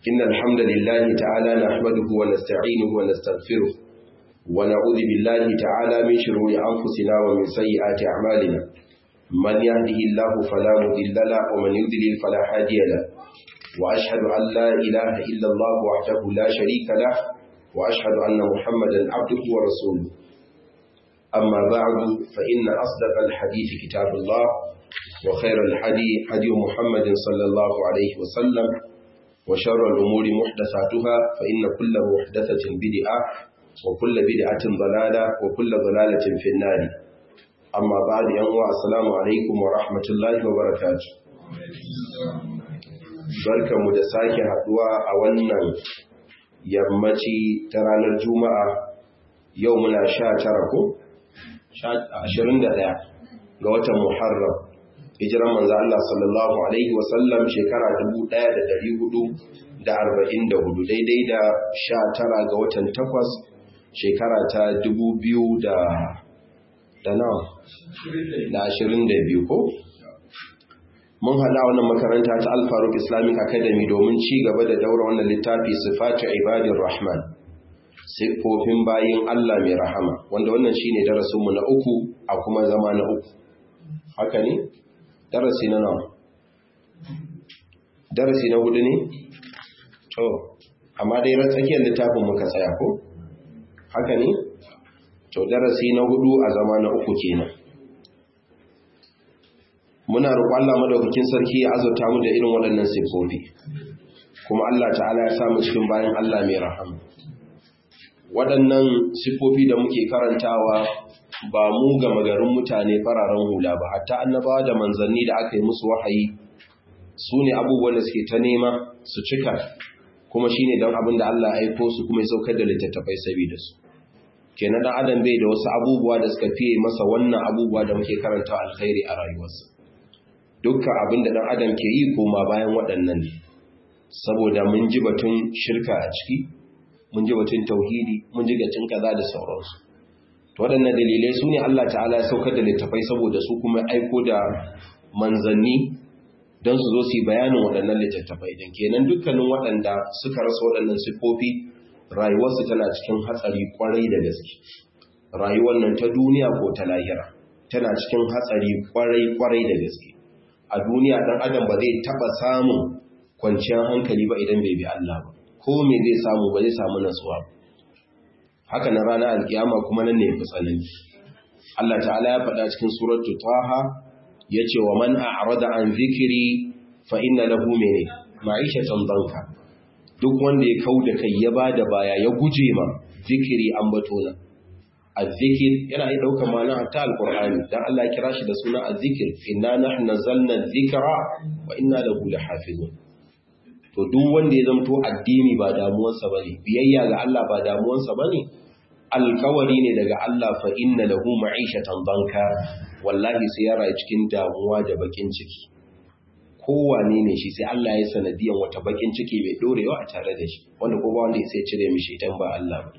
إن الحمد لله تعالى نحمده ونستعينه ونستغفره ونعوذ بالله تعالى من شرور أنفسنا ومن سيئات أعمالنا من يهده الله فلا مضل له ومن يضلل فلا هادي له وأشهد أن لا إله إلا الله وحده لا شريك له وأشهد أن محمدا عبده ورسوله أما بعد فإن أصدق الحديث كتاب الله وخير الحدي حدي محمد صلى الله عليه وسلم وشر الأمور محدثاتها فإن كل محدثة بدعة وكل بدعة ضلالة وكل ضلالة في النار أما بعد ينوى السلام عليكم ورحمة الله وبركاته barka mu da sake haduwa a wannan yammaci ta ranar juma'a yau muna sha tara ko? ashirin da ɗaya ga watan muharram hijiran manzo Allah sallallahu alaihi wasallam shekara dubu ɗaya da ɗari hudu da arba'in da hudu daidai da sha tara ga watan takwas shekara ta dubu biyu da da nawa da ashirin da biyu ko mun haɗa wannan makaranta ta alfaruk islamic academy domin ci gaba da daura wannan littafi sifatu ibadin rahman siffofin bayin Allah mai rahama wanda wannan shine darasinmu na uku a kuma zama na uku haka ne darasi na nawa darasi na hudu ne to amma dai ran tsakiyar littafin muka tsaya ko haka ne to darasi na hudu a zama na uku kenan muna roƙon Allah madaukakin sarki ya azurta mu da irin waɗannan siffofi kuma Allah ta'ala ya samu cikin bayan Allah mai rahama waɗannan siffofi da muke karantawa ba mu ga magarin mutane fararen hula ba hatta annabawa da manzanni da aka yi musu wahayi su ne abubuwan da suke ta nema su cika kuma shi ne don abin da Allah ya aiko su kuma ya saukar da littattafai saboda su kenan dan adam bai da wasu abubuwa da suka fiye masa wannan abubuwa da muke karantawa alkhairi a rayuwarsa dukkan abin da dan adam ke yi koma bayan waɗannan ne saboda mun ji batun shirka a ciki mun ji batun tauhidi mun ji gacin kaza da sauransu to waɗannan dalilai su ne Allah ta'ala ya saukar da littafai saboda su kuma aiko da manzanni don su zo su yi bayanin waɗannan littattafai don kenan dukkanin waɗanda suka rasa waɗannan siffofi rayuwarsu tana cikin hatsari kwarai da gaske rayuwar nan ta duniya ko ta lahira tana cikin hatsari kwarai kwarai da gaske a duniya ɗan adam ba zai taɓa samun kwanciyar hankali ba idan bai bi Allah ba ko me zai samu ba zai samu natsuwa haka na ranar alkiyama kuma nan ne fi tsanani Allah ta'ala ya faɗa cikin suratu taha yace wa man a'rada an zikiri fa inna lahu mene ma'ishatan danka duk wanda ya kauda kai ya bada baya ya guje ma zikiri an batona azzikir yana yi daukar ma'ana hatta alqur'ani dan Allah ya kira shi da suna azzikir inna nahnu nazzalna dhikra wa inna lahu lahafizun to duk wanda ya zamto addini ba damuwarsa bane biyayya ga Allah ba damuwarsa bane alkawari ne daga Allah fa inna lahu ma'ishatan banka wallahi sai ya rayu cikin damuwa da bakin ciki kowane ne shi sai Allah ya sanadiyan wata bakin ciki mai dorewa a tare da shi wanda ko ba wanda ya sai cire mishi idan ba Allah ba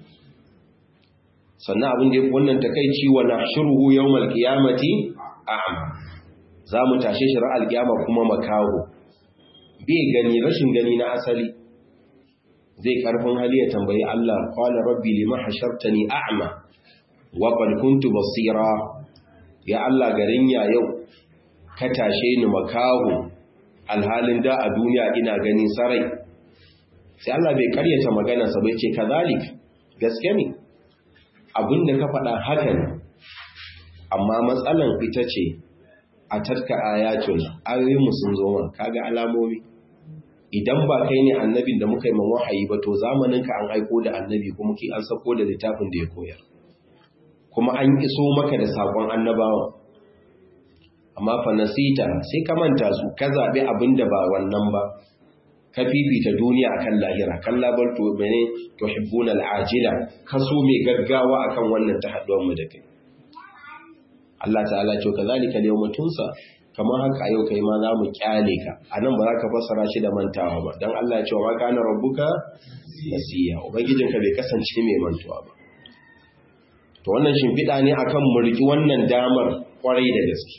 sannan abin da wannan takeici wa nahshuruhu yawmal qiyamati a'ma za mu tashe shi ra'al qiyama kuma makaho bai gani rashin gani na asali zai karfin hali ya tambayi Allah qala rabbi lima hashartani a'ma wa qad kuntu basira ya Allah garin ya yau ka tashe ni makaho alhalin da a duniya ina ganin sarai sai Allah bai karyata maganarsa bai ce kazalik gaske ne abinda ka faɗa haka ne amma matsalan ita ce a tarka ayatun ayoyinmu sun zo man kaga alamomi idan ba kai ne annabin da muka yi man wahayi ba to zamaninka an aiko da annabi kuma ki an sako da littafin da ya koyar kuma an iso maka da sakon annabawa amma fa nasita sai ka manta su ka zabe abin da ba wannan ba ka fifita duniya akan lahira kalla bal to mene tuhibbuna al'ajila kaso mai gaggawa akan wannan ta haduwar mu da kai Allah ta'ala ce kazalika al-yawma tunsa kamar haka a yau kai ma za mu kyale ka a nan ba za ka fassara shi da mantawa ba don Allah cewa ma kana rabbuka nasiya ubangijinka bai kasance mai mantuwa ba to wannan shimfiɗa ne akan mu riki wannan damar kwarai da gaske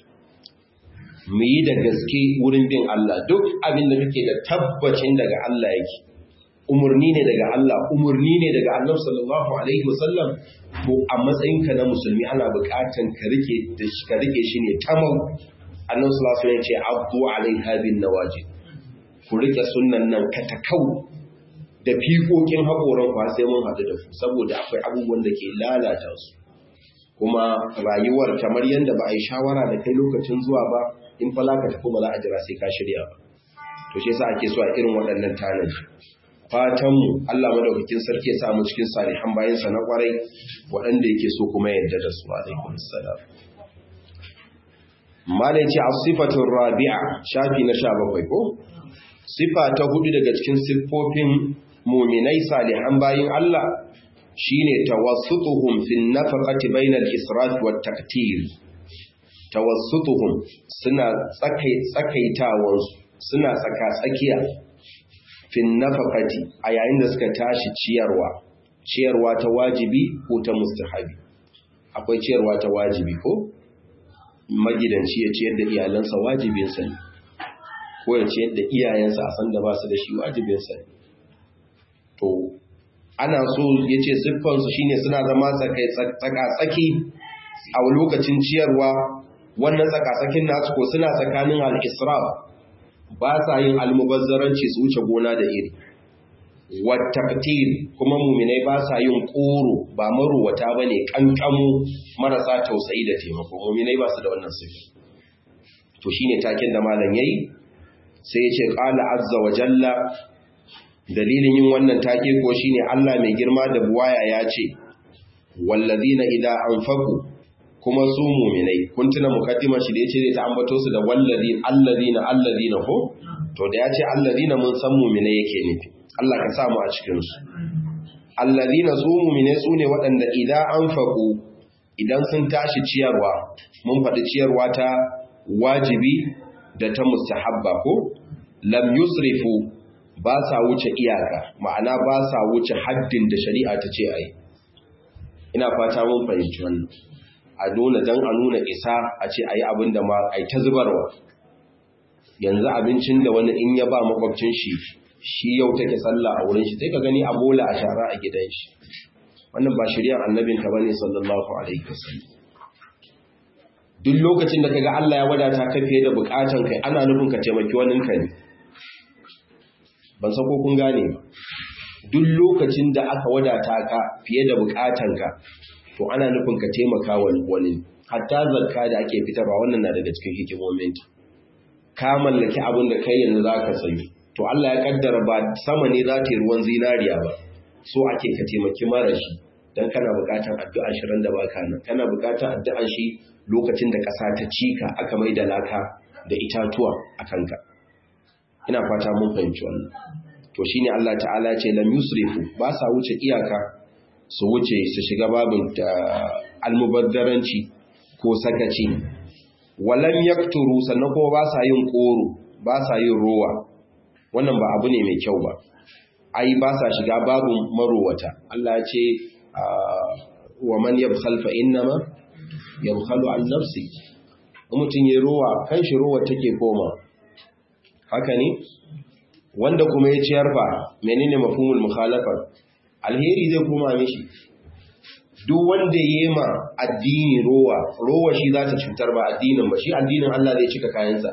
mu yi da gaske wurin bin Allah duk abin da kake da tabbacin daga Allah yake umurni ne daga Allah umurni ne daga Annabi sallallahu alaihi wasallam to a matsayinka na musulmi ana buƙatan ka rike da ka rike shi ne tamau Annabi sallallahu alaihi wasallam ya ce abdu alaiha bin nawajid ku rike sunnan nan katakau da fiƙoƙin haƙoran kwa sai mun haɗu da su saboda akwai abubuwan da ke lalata su kuma rayuwar kamar yadda ba a yi shawara da kai lokacin zuwa ba in fa ka tafi ba za a jira sai ka shirya ba to shi yasa ake so a irin waɗannan tanaji fatan mu Allah madaukakin sarki ya sa mu cikin salihan bayan sa na kwarai waɗanda yake so kuma yadda da su alaikum assalam malai ce as-sifatu rabi'a shafi na 17 ko sifa ta hudu daga cikin siffofin muminai salihan bayin Allah shine tawassutuhum fin nafaqati bainal israf wat taqtir tawassutuhum suna tsakai tsakaitawan suna tsaka tsakiya fin nafaqati a yayin da suka tashi ciyarwa ciyarwa ta wajibi ko ta mustahabi akwai ciyarwa ta wajibi ko magidanci ya ciyar da iyalansa wajibinsa ne ko ya ciyar da iyayensa a san da ba su da shi wajibinsa ne to ana so ya ce siffansu shine suna zama tsaka-tsaki a lokacin ciyarwa wannan tsaka-tsakin nasu ko suna tsakanin al'israf ba sa yin almubazzaranci su wuce gona da iri wattaktir kuma muminai ba sa yin koro ba maruwata ba ne ƙanƙamu marasa tausayi da taimako muminai ba su da wannan siffi to shine taken da malam yayi sai ya ce ƙala azza wa jalla dalilin yin wannan take ko shine Allah mai girma da buwaya ya ce wallazina idza anfaqu kuma su mu'minai kun tuna mukaddimar shi da yace zai ta ambato su da wallazi allazina allazina ko to da yace allazina mun san mu'minai yake nufi Allah ka sa mu a cikin su allazina su mu'minai su ne waɗanda idza anfaqu idan sun tashi ciyarwa mun faɗi ciyarwa ta wajibi da ta mustahabba ko lam yusrifu ba sa wuce iyaka ma'ana ba sa wuce haddin da shari'a ta ce a yi ina fata mun fahimci wannan a nuna don a nuna isa a ce a yi abin da ma a ta zubarwa yanzu abincin da wani in ya ba makwabcin shi shi yau take sallah a wurin shi sai ka gani a bola a shara a gidan shi wannan ba shari'ar annabin ka bane sallallahu alaihi wasallam duk lokacin da kaga Allah ya wadata ka fiye da bukatan kai ana nufin ka taimaki wani ka ne ban san ko kun gane ba duk lokacin da aka wadata ka fiye da bukatanka to ana nufin ka taimaka wa wani hatta zakka da ake fitarwa wannan na daga cikin hikimomin ka mallaki abin da kai yanzu zaka sayi to Allah ya kaddara ba sama ne za ta yi ruwan zinariya ba so ake ka taimaki marashi dan kana bukatan addu'a shirin da baka nan kana bukatan addu'an shi lokacin da ƙasa ta cika aka mai da laka da itatuwa a kanka ina fata mun fahimci wannan to shine Allah ta'ala ce lam yusrifu ba sa wuce iyaka su wuce su shiga babin almubaddaranci ko sakaci walam yakturu sannan kuma ba sa yin koro ba sa yin rowa wannan ba abu ne mai kyau ba ai ba sa shiga babin marowata Allah ya ce wa man yabkhal fa innama yabkhalu an nafsi mutum ya rowa kan shi rowa take koma haka ne wanda kuma ya ciyar fa menene mafhumul mukhalafa alheri zai koma mishi duk wanda ya ma addini rowa rowa shi za ta cutar ba addinin ba shi addinin Allah zai cika kayansa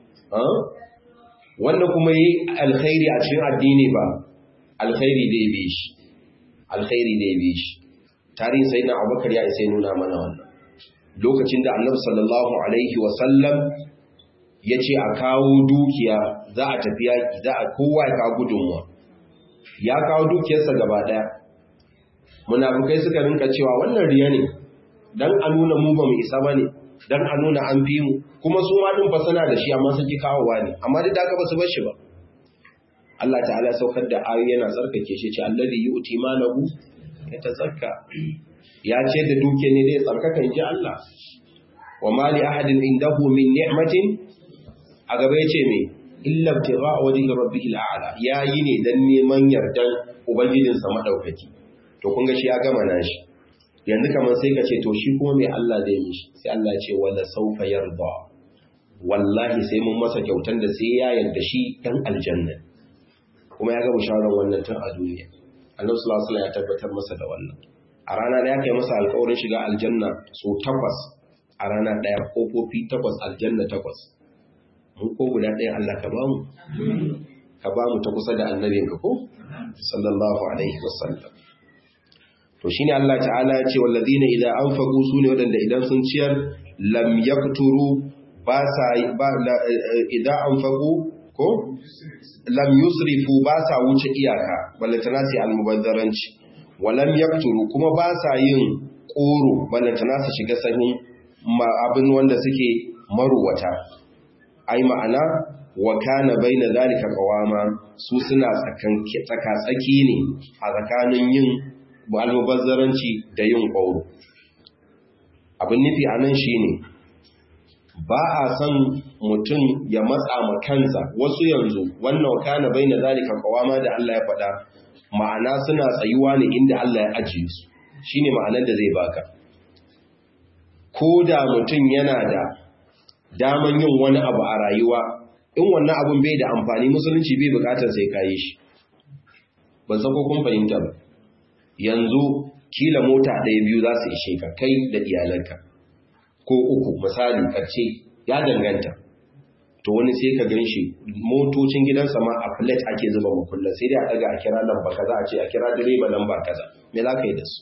wanda kuma yi alkhairi a cikin addini ba alkhairi dai bi shi alkhairi dai bi shi tarihin sayyidina Abubakar ya isa nuna mana wannan lokacin da Annabi sallallahu alaihi wa sallam ya ce a kawo dukiya za a tafi yaƙi za a kowa ya kawo gudunmuwa ya kawo dukiyarsa gaba ɗaya munafukai suka rinka cewa wannan riya ne don a nuna mu ba mu isa ba ne don a nuna an fi mu kuma su ma ɗin fasana da shi amma suke kawowa ne amma duk da aka ba su bar shi ba Allah ta'ala saukar da ayoyi yana tsarkake shi ce alladhi yu'ti malahu yatazakka ya ce da duke ne dai tsarkaka inji Allah wa mali ahadin indahu min ni'matin a gaba ya ce mai illa tira a wajen rabbihil a'la ya yi ne don neman yardan ubangijinsa maɗaukaki to kun ga shi ya gama nashi yanzu kamar sai ka ce to shi kuma mai Allah zai mishi sai Allah ce wala saufa yarda wallahi sai mun masa kyautan da sai ya yarda shi dan aljanna kuma ya ga bisharar wannan tun a duniya annabi sallallahu alaihi ya tabbatar masa da wannan a rana ɗaya kai masa alƙawarin shiga aljanna so takwas a rana ɗaya kofofi takwas aljanna takwas mun ko guda ɗaya Allah ka ba mu ka ba mu ta kusa da annabinka ko sallallahu alaihi wasallam to shine Allah ta'ala ya ce walladina idza anfaqu sune wadanda idan sun ciyar lam yakturu ba sa ba idza anfaqu ko lam yusrifu ba sa wuce iyaka balantana sai almubazzaranci wa lam yakturu kuma ba sa yin koro balantana su shiga sahin abin wanda suke maruwata ai ma'ana wa kana baina zalika qawama su suna tsaka tsaki ne a tsakanin yin almubazzaranci da yin ƙwauro abin nufi a nan shi ne ba a son mutum ya matsa ma kansa wasu yanzu wannan kana bai na zalika kawama da Allah ya faɗa ma'ana suna tsayuwa ne inda Allah ya ajiye su shi ne ma'anar da zai baka ko da mutum yana da daman yin wani abu a rayuwa in wannan abun bai da amfani musulunci bai bukatar sai kayi shi ban san ko kun fahimta ba yanzu kila mota ɗaya biyu za su ishe ka kai da iyalanka ko uku misali ƙarshe ya danganta to wani sai ka gan shi motocin gidansa ma a plate ake zuba makullan sai dai a ɗaga a kira lamba kaza a ce a kira direba lamba kaza me za ka yi da su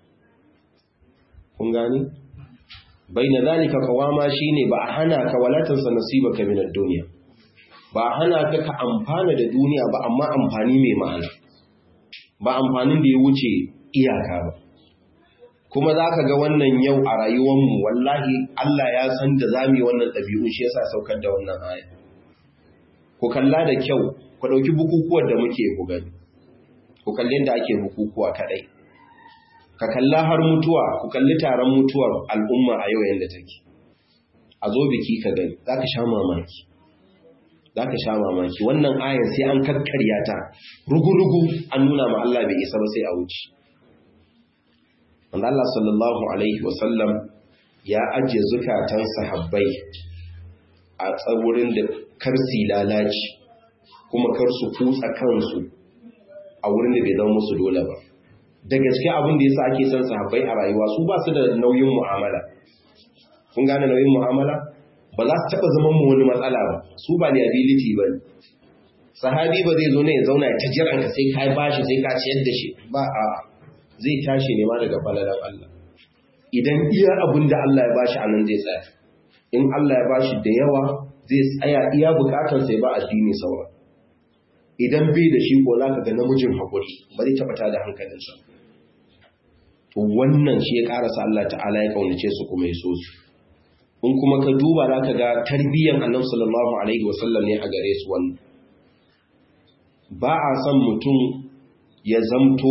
kun gani bai na zalika kawama shi ne ba a hana ka walatansa nasiba ka minar duniya ba a hana ka ka amfana da duniya ba amma amfani mai ma'ana ba amfanin da ya wuce iyaka ba kuma za ka ga wannan yau a rayuwanmu wallahi Allah ya san da za mu yi wannan ɗabi'un shi yasa saukar da wannan aya ku kalla da kyau ku ɗauki bukukuwan da muke ku gani ku kalli da ake bukukuwa kaɗai ka kalla har mutuwa ku kalli taron mutuwar al'umma a yau yadda take a zo biki ka gani za ka sha mamaki za ka sha mamaki wannan ayan sai an kakkarya ta rugu-rugu an nuna ma Allah bai isa ba sai a wuce wanda Allah sallallahu Alaihi wasallam ya ajiye zukatan sahabbai a tsawurin da karsi lalaci kuma kar su kutsa kansu a wurin da bai zama musu dole ba da gaske abin da yasa ake son sahabbai a rayuwa su ba su da nauyin mu'amala kun gane nauyin mu'amala ba za su taɓa zaman mu wani matsala ba su ba liability ba ne sahabi ba zai zo ne ya zauna ya ta jiran ka sai ka bashi sai ka ciyar da shi ba a zai tashi ne ma daga falalar Allah idan iya abin da Allah ya bashi anan zai tsaya in Allah ya bashi da yawa zai tsaya iya bukatar sai ba addini saura idan bai da shi ko za ka ga namijin haƙuri ba zai taɓa tada hankalinsa to wannan shi ya ƙarasa Allah ta'ala ya ƙaunace su kuma ya so su in kuma ka duba za ka ga tarbiyyar annabi sallallahu alaihi wasallam ne a gare su wannan ba a son mutum ya zamto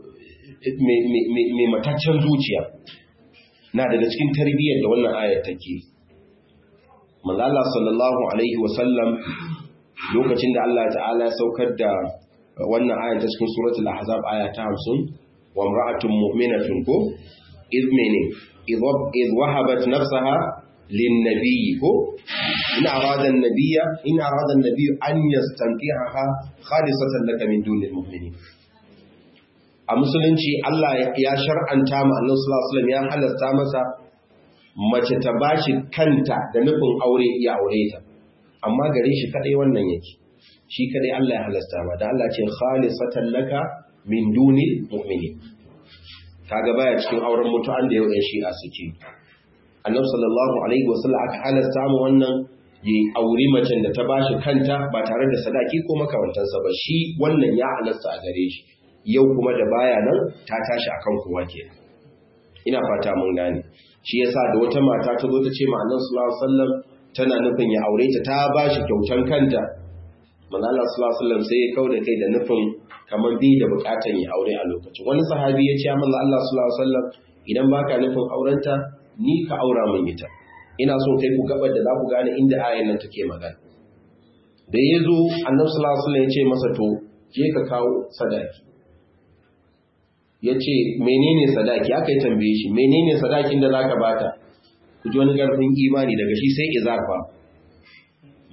mai mataccen zuciya na daga cikin tarbiyyar da wannan ayar take manzala sallallahu alaihi wasallam lokacin da Allah ta'ala ya saukar da wannan ayar ta cikin suratul ahzab aya ta 50 wa imra'atun mu'minatun ko idh mene idh wahabat nafsaha lin-nabiyyi ko in arada an-nabiyya in arada an-nabiyyu an yastankihaha khalisatan laka min dunil mu'minin a musulunci Allah ya shar'anta ma Allah sallallahu alaihi wasallam ya halasta masa mace ta bashi kanta da nufin aure ya aure ta amma gare shi kadai wannan yake shi kadai Allah ya halasta ma da Allah ce khalisatan laka min dunil mu'minin kaga baya cikin auren mutu'an da yau ɗan shi'a suke annabi sallallahu alaihi wasallam aka halasta mu wannan yi auri macen da ta bashi kanta ba tare da sadaki ko makamantansa ba shi wannan ya halasta a gare shi yau kuma da baya nan ta tashi akan kowa ke ina fata mun gane shi yasa da wata mata ta zo ta ce ma annabi sallallahu alaihi wasallam tana nufin ya aure ta ta bashi kyautan kanta manzo Allah sallallahu alaihi wasallam sai ya kauda kai da nufin kamar bai da bukatan ya aure a lokacin wani sahabi ya ce manzo Allah sallallahu alaihi wasallam idan baka nufin aurenta ni ka aura min ita ina so kai ku gabar da za ku gane inda ayan nan take magana da yazo annabi sallallahu alaihi wasallam ya ce masa to je ka kawo sadaki ya ce menene sadaki aka yi tambaye shi menene sadakin da zaka bata ku ji wani karfin imani daga shi sai izarfa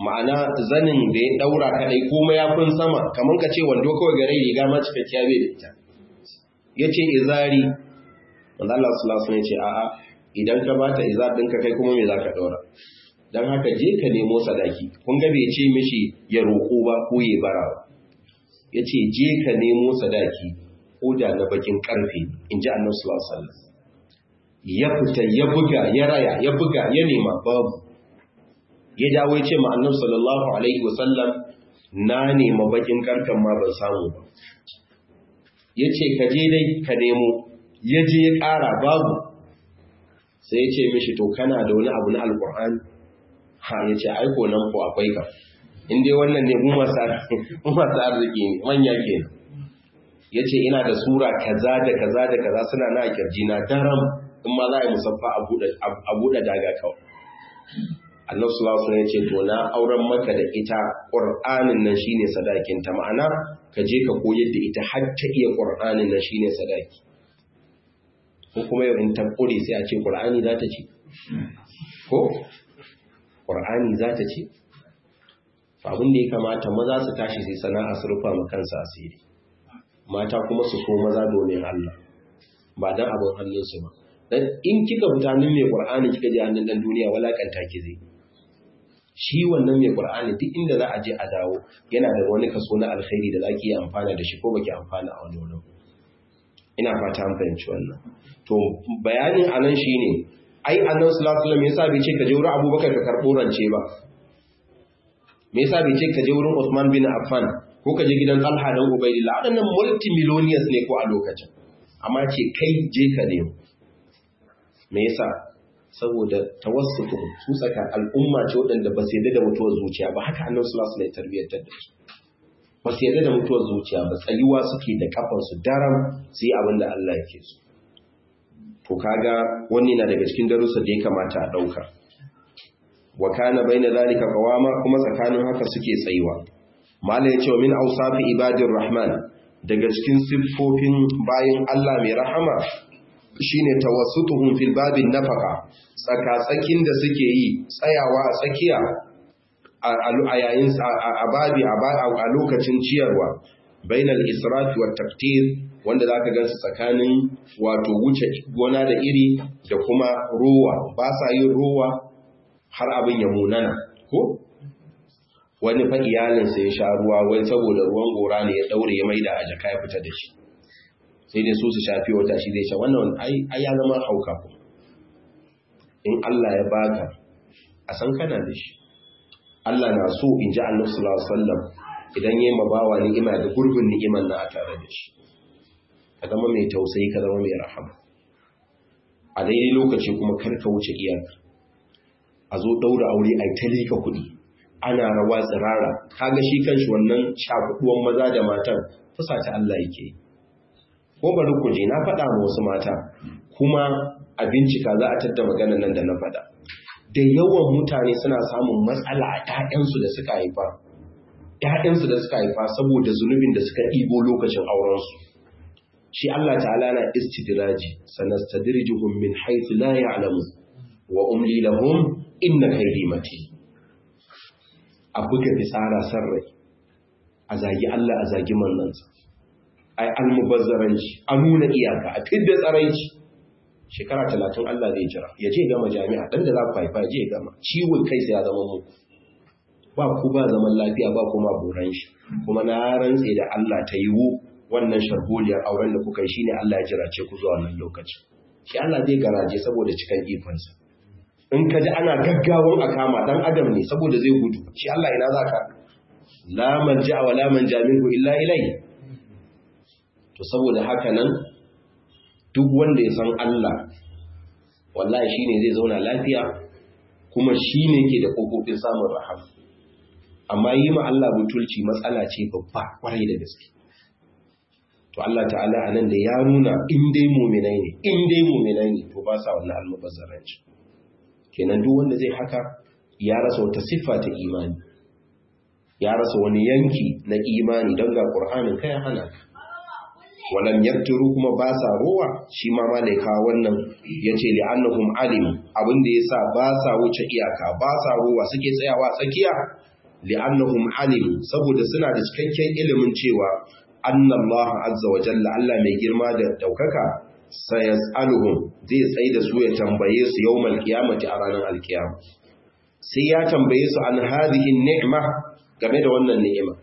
ma'ana zanin da ya daura kadai ko mayafin sama kamar ka ce wando kawai gare riga ma cikakkiya bai da ita yace izari wanda Allah sallallahu alaihi wasallam yace a'a idan ka bata izar ɗinka kai kuma me zaka daura dan haka je ka nemo sadaki kun ga bai ce mishi ya roko ba ko ya bara ba yace je ka nemo sadaki ko da na bakin karfe inji Annabi sallallahu alaihi wasallam ya fita ya buga ya raya ya buga ya nema babu ya dawo ya ce ma annabi sallallahu alaihi wasallam na nema bakin karkan ma ban samu ba ya ce ka je dai ka nemo ya je ya ƙara babu sai ya ce mishi to kana da wani abu na alƙur'ani ha ya ce aiko nan ko akwai ka in dai wannan ne mu masu arziki ne manya kenan ya ce ina da sura kaza da kaza da kaza suna na kirji na daram in ma za a yi musaffa a buɗe daga kawai Allah sallallahu alaihi ya ce to na auren maka da ita Qur'anin nan shine sadakin ta ma'ana ka je ka koyar da ita har ta iya Qur'anin nan shine sadaki ko kuma yau in ta kure sai a ce Qur'ani za ta ci ko Qur'ani za ta ci abin da ya kamata maza su tashi sai sana'a su rufa ma kansu asiri mata kuma su so maza domin Allah ba dan abin hannunsu ba dan in kika fita nan mai Qur'ani kika je hannun dan duniya walakanta ki zai shi wannan mai Qur'ani duk inda za a je a dawo yana da wani kaso na alkhairi da zaki yi amfana da shi ko baki amfana a wani wurin ina fata an fahimci wannan to bayanin anan shine ai annabi sallallahu alaihi wasallam yasa bai ce ka je wurin Abubakar ka karbo rance ba me yasa bai ce ka je wurin Uthman bin Affan ko ka je gidan Talha dan Ubaydillah wadannan multimillionaires ne ko a lokacin amma ce kai je ka nemo me yasa saboda tawassutu su tsaka al'umma ce waɗanda ba su yarda da mutuwar zuciya ba haka annabi sallallahu alaihi wasallam ya tarbiyyar da su ba su yarda da mutuwar zuciya ba tsayuwa suke da kafar su daram su yi abin da Allah yake so to kaga wannan na daga cikin darussa da ya kamata a dauka wa kana baina zalika qawama kuma tsakanin haka suke tsayuwa mala ya ce wa min awsafi ibadir rahman daga cikin siffofin bayin Allah mai rahama shine tawassutuhum fil babin nafaqa tsakatsakin da suke yi tsayawa a tsakiya a yayin a babi a lokacin ciyarwa bainal israfi wat taqtir wanda zaka gansu tsakanin wato wuce gona da iri da kuma ruwa ba sa yin ruwa har abin ya munana ko wani fa iyalinsa ya sha ruwa wai saboda ruwan gora ne ya daure ya maida a jaka ya fita da shi sai dai su su shafi wata shi zai sha wannan ai ya zama hauka ku in Allah ya baka a san kana da shi Allah na so in ji Allah sallallahu alaihi wasallam idan yayi mabawa ni'ima da gurbin ni'iman na a tare da shi ka zama mai tausayi ka zama mai rahama a daidai lokaci kuma kar ka wuce iyaka a zo daura aure ai ta lika kuɗi ana rawa tsirara kaga shi kanshi wannan shakuduwan maza da matan fusata Allah yake yi ko bari ku je na faɗa ma wasu mata kuma a bincika za a tadda maganar nan da na faɗa da yawan mutane suna samun matsala a ƴaƴansu da suka haifa ƴaƴansu da suka haifa saboda zunubin da suka ɗibo lokacin aurensu shi Allah ta'ala na istidraji sanastadrijuhum min haythu la ya'lamun wa umli lahum inna kaydi matin a buga fitsara sarrai a zagi Allah a zagi manzansa ai almubazzaranci a nuna iyaka a fidda tsaraici shekara talatin Allah zai jira ya je gama jami'a dan da za ku haifa je gama ciwon kai sai ya zama muku ba ku ba zaman lafiya ba kuma boran shi kuma na rantse da Allah ta yiwu wannan sharholiyar auren da kuka yi shine Allah ya jira ce ku zuwa wannan lokaci shi Allah zai garaje saboda cikan ikonsa in ka ji ana gaggawan a kama dan adam ne saboda zai gudu shi Allah ina zaka la manja wa la manja minhu illa ilayhi to saboda haka nan duk wanda ya san Allah wallahi shine zai zauna lafiya kuma shine ke da kofofin samun rahama amma yi ma Allah butulci matsala ce babba kwarai da gaske to Allah ta'ala anan da ya nuna in dai mu'minai ne in dai mu'minai ne to ba sa wannan almubazzaranci kenan duk wanda zai haka ya rasa wata siffa ta imani ya rasa wani yanki na imani don ga Qur'anin kai hana ka walam yakturu kuma ba sa ruwa shi ma malaika wannan yace li annahum alim abin da yasa ba sa wuce iyaka ba sa ruwa suke tsayawa tsakiya li'annahum alimu saboda suna da cikakken ilimin cewa annallaha azza wa jalla Allah mai girma da daukaka sayas'aluhum zai tsaye da su ya tambaye su yawmal qiyamati a ranar alkiyama sai ya tambaye su an hadhihi ni'ma game da wannan ni'ima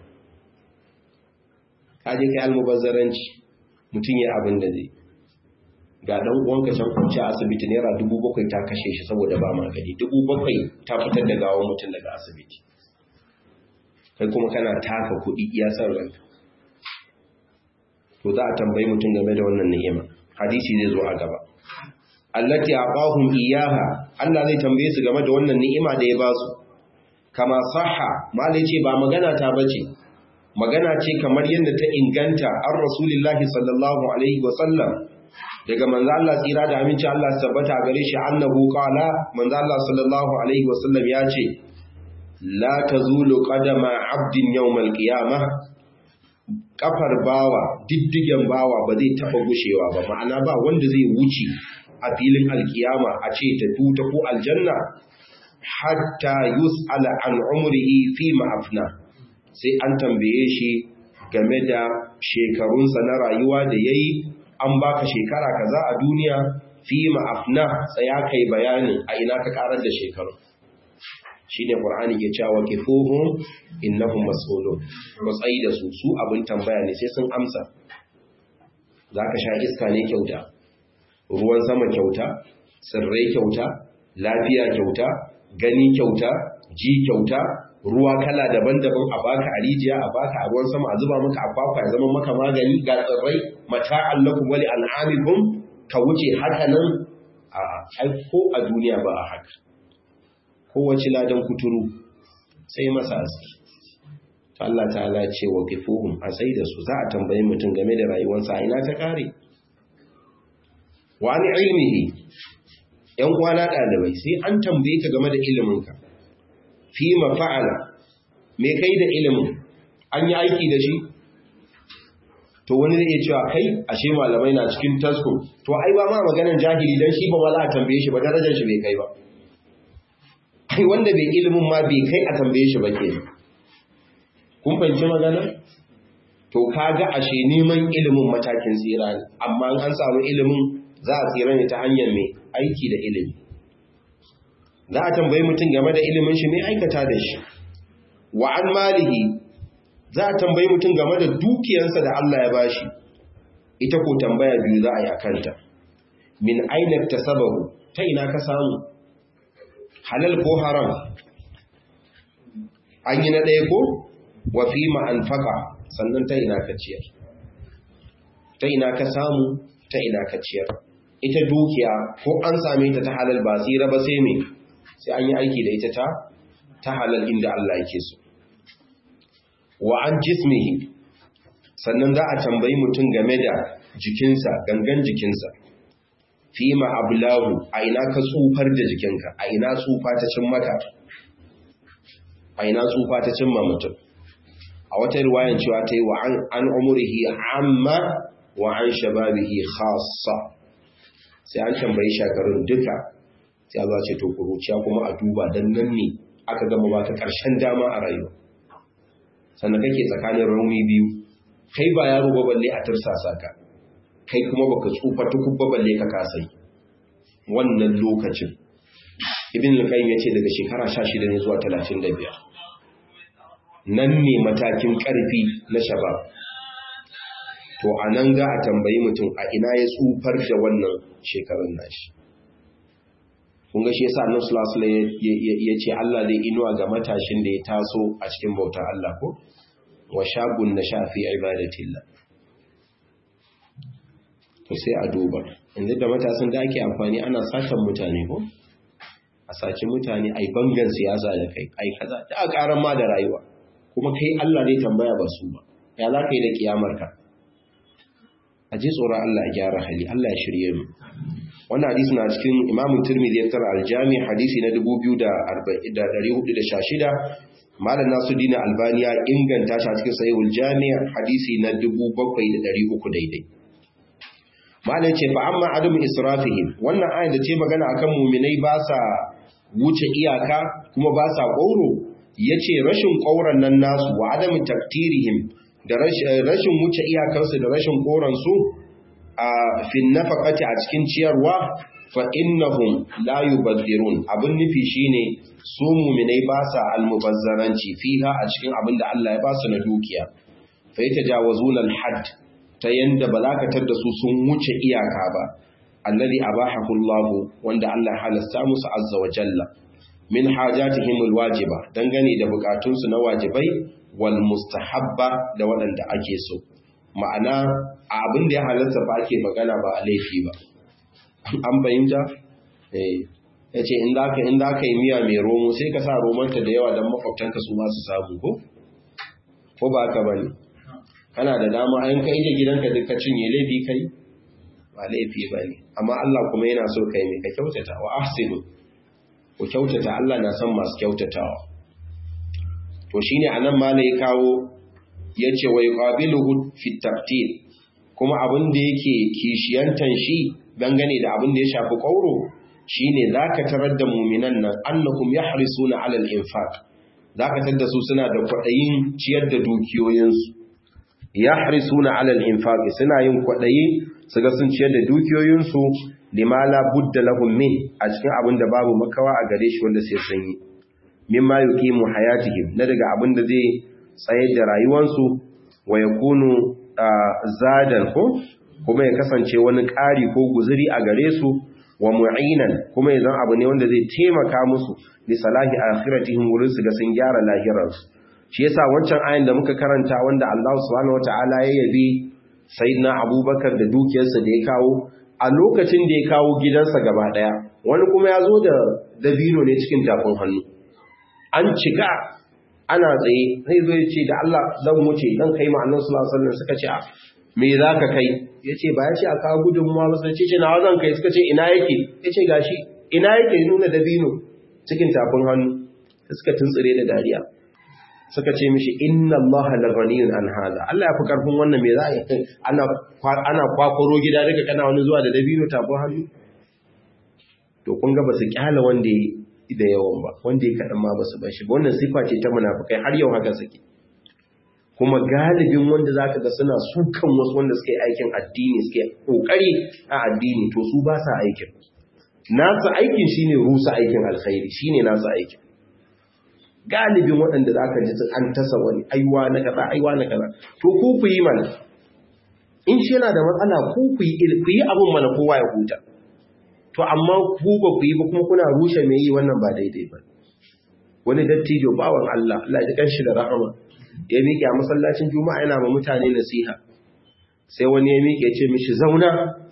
kaje kai almubazzaranci mutun ya abin da zai ga dan uwanka can kwanci a asibiti naira dubu bakwai ta kashe shi saboda ba magani dubu bakwai ta fitar da gawon mutum daga asibiti kai kuma kana taka kuɗi iya san ranka to za a tambayi mutum game da wannan ni'ima hadisi zai zo a gaba allati aqahum iyaha Allah zai tambaye su game da wannan ni'ima da ya ba su kama sahha malai ce ba magana ta bace magana ce kamar yadda ta inganta an rasulillahi sallallahu alaihi wa sallam daga manzo Allah tsira da aminci Allah tabbata gare shi annahu qala manzo Allah sallallahu alaihi wa sallam ya ce la tazulu qadama 'abdin yawmal qiyamah kafar bawa diddigen bawa ba zai taba gushewa ba ma'ana ba wanda zai wuce a filin alkiyama a ce ta tuta ko aljanna hatta yus'ala an umrihi fi ma'afna sai an tambaye shi game da shekarunsa na rayuwa da yayi an baka shekara kaza a duniya fi ma'afna tsaya kai bayanin a ina ka karar da shekaru shine qur'ani ke cewa kifuhum innahum mas'ulun ko tsayi da su su abin tambaya ne sai sun amsa zaka sha iska ne kyauta ruwan sama kyauta tsirrai kyauta lafiya kyauta gani kyauta ji kyauta ruwa kala daban-daban a baka a rijiya a baka a ruwan sama a zuba maka a kwakwa ya zama maka magani ga tsirrai mata'an lakum wali an'amikum ka wuce haka nan a ai ko a duniya ba a haka kowace ladan kuturu sai masa aski Allah ta'ala ce wa kifuhum a sai da su za a tambayi mutum game da rayuwarsa a ina ta kare wa ni ilmihi yan kwana ɗalibai sai an tambaye ka game da iliminka fi mafa'ala me kai da ilimin an yi aiki da shi to wani zai iya cewa kai ashe malamai na cikin tasko to ai ba ma maganar jahili dan shi ba wala a tambaye shi ba darajar shi bai kai ba kai wanda bai ilimin ma bai kai a tambaye shi ba ke kun fahimci magana to kaga ashe neman ilimin matakin tsira ne amma an samu ilimin za a tsira ne ta hanyar mai aiki da ilimi za a tambayi mutum game da ilimin shi mai aikata da shi wa an malihi za a tambayi mutum game da dukiyarsa da Allah ya bashi ita ko tambaya biyu za a yi akanta min ainar ta sababu ta ina ka samu halal ko haram an yi na ɗaya ko wa fi ma'anfaka sannan ta ina ka ciyar ta ina ka samu ta ina ka ciyar ita dukiya ko an same ta ta halal ba tsira ba sai me sai an yi aiki da ita ta ta halal inda Allah yake so wa an jismihi sannan za a tambayi mutum game da jikinsa gangan jikinsa fi ma ablahu a ina ka tsufar da jikinka a ina tsufa ta cin maka a ina tsufa ta cin ma mutum a wata riwayan cewa ta yi wa an umurihi amma wa an shababihi khassa sai an tambayi shakarun duka sai za ce to kuruciya kuma a duba dan nan ne aka gama baka karshen dama a rayuwa sannan kake tsakanin rauni biyu kai ba yaro ba balle a tursasa ka kai kuma baka tsufa tukub ba balle ka kasai wannan lokacin ibn al-qayyim yace daga shekara 16 ne zuwa 35 nan ne matakin karfi na shabab to anan za a tambayi mutum a ina ya tsufar da wannan shekarun nashi kun ga shi yasa annabi sallallahu alaihi ya ce Allah zai inuwa ga matashin da ya taso a cikin bautar Allah ko wa shagun na shafi ibadatillah to sai a duba inda da matasan da ake amfani ana satan mutane ko a saci mutane ai bangan siyasa da kai ai kaza da a karan ma da rayuwa kuma kai Allah zai tambaya ba su ba ya za ka yi da kiyamarka a ji tsoron Allah ya gyara hali Allah ya shirye mu wannan hadisi na cikin Imam Tirmidhi ya tara al-Jami hadisi na 2416 Malam Nasuddin Albani ya inganta shi a cikin Sahihul Jami hadisi na 7300 daidai Malam ce fa amma adam israfihim wannan ayat da ce magana akan mu'minai ba sa wuce iyaka kuma ba sa ƙoro yace rashin ƙauran nan nasu wa adamin taktirihim da rashin wuce iyakarsu da rashin koransu a fin nafaqati a cikin ciyarwa fa innahum la yubaddirun abin nufi shine su mu'minai ba sa almubazzaranci fiha a cikin abin da Allah ya ba su na dukiya fa yatajawazuna alhad ta yanda ba za ka tada su sun wuce iyaka ba alladhi abahahu Allah wanda Allah ya halasta musu azza wa jalla min hajatihim alwajiba dangane da bukatunsu na wajibai wal mustahabba da waɗanda ake so ma'ana abin da ya halatta ba ake magana ba a laifi ba an fahimta eh yace in za ka in za ka yi miya mai romo sai ka sa romanta da yawa don makwabtanka su ma su samu ko ko ba ka bane kana da dama an kai da gidanka duka cinye laifi kai ba laifi bane amma Allah kuma yana so kai mai ka kyautata wa ahsinu ku kyautata Allah na son masu kyautatawa to shine anan mala ya kawo yace wa yuqabiluhu fi taqtil kuma abin da yake kishiyantan shi dangane da abin da ya shafi kauro shine zaka tarar da mu'minan nan annahum yahrisuna 'ala al-infaq zaka tarar da su suna da kwadayin ciyar da dukiyoyinsu yahrisuna 'ala al-infaq suna yin kwadayi su ga sun ciyar da dukiyoyinsu lima la budda lahum min a cikin abin da babu makawa a gare shi wanda sai sun yi mimma yuqimu hayatihim na daga abin da zai tsayar da rayuwarsu wa yakunu zadan ko kuma ya kasance wani ƙari ko guzuri a gare su wa mu'inan kuma ya zan abu ne wanda zai taimaka musu li salahi akhiratihim wurin su ga sun gyara lahirarsu shi yasa wancan ayin da muka karanta wanda Allah subhanahu wataala ya yabi sayyidina Abubakar da dukiyarsa da ya kawo a lokacin da ya kawo gidansa gaba daya wani kuma ya zo da dabino ne cikin tafin hannu an cika ana tsaye zai zo ya ce da Allah zan wuce zan kai ma annabi sallallahu alaihi wasallam suka ce me za ka kai ya ce ba ya ce a kawo gudunmuwa ba sai ce nawa zan kai suka ce ina yake ya ce gashi ina yake nuna dabino cikin tafin hannu suka tuntsire da dariya suka ce mishi inna allaha la ghaniyun an hada Allah ya fi karfin wannan me za a yi ana ana kwakwaro gida daga kana wani zuwa da dabino tafin hannu to kun ga ba su kyala wanda da yawan ba wanda ya kaɗan ma ba su bashi ba wannan sifa ce ta munafukai har yau haka suke kuma galibin wanda za ka ga suna sukan wasu wanda suke aikin addini suke ƙoƙari a addini to su ba sa aikin nasu aikin shine rusa aikin alkhairi shine nasu aikin galibin waɗanda za ka ji an tasa wani aiwa na kaza aiwa na kaza to ku ku yi mana in shi yana da matsala ku ku yi abin mana kowa ya huta to amma ku ba ku yi ba kuma kuna rushe mai yi wannan ba daidai ba wani dattijo bawan Allah Allah ya kanshi da rahama ya miƙe a masallacin juma'a yana ma mutane nasiha sai wani ya miƙe ce mishi zauna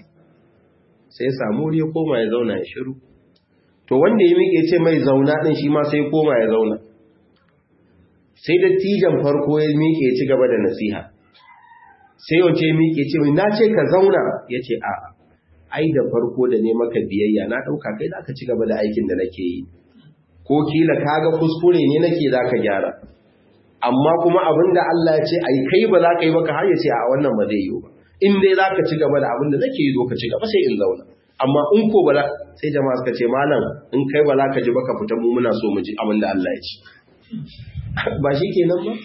sai ya samu wuri ya koma ya zauna ya shiru to wanda ya miƙe ce mai zauna ɗin shi ma sai ya koma ya zauna sai dattijan farko ya miƙe ya ci gaba da nasiha sai yau ce miƙe ce mai na ce ka zauna ya ce a'a ai da farko da ne maka biyayya na ɗauka kai za ka ci gaba da aikin da nake yi ko kila kaga kuskure ne nake za ka gyara amma kuma abin da Allah ya ce ai kai ba za ka yi baka har ya ce a wannan ba zai yi ba in dai za ka ci gaba da abin da nake yi zo ka ci gaba sai in zauna amma in ko ba sai jama'a suka ce malam in kai ba za ka ji baka fita mu muna so mu ji abin da Allah ya ce ba shi kenan ba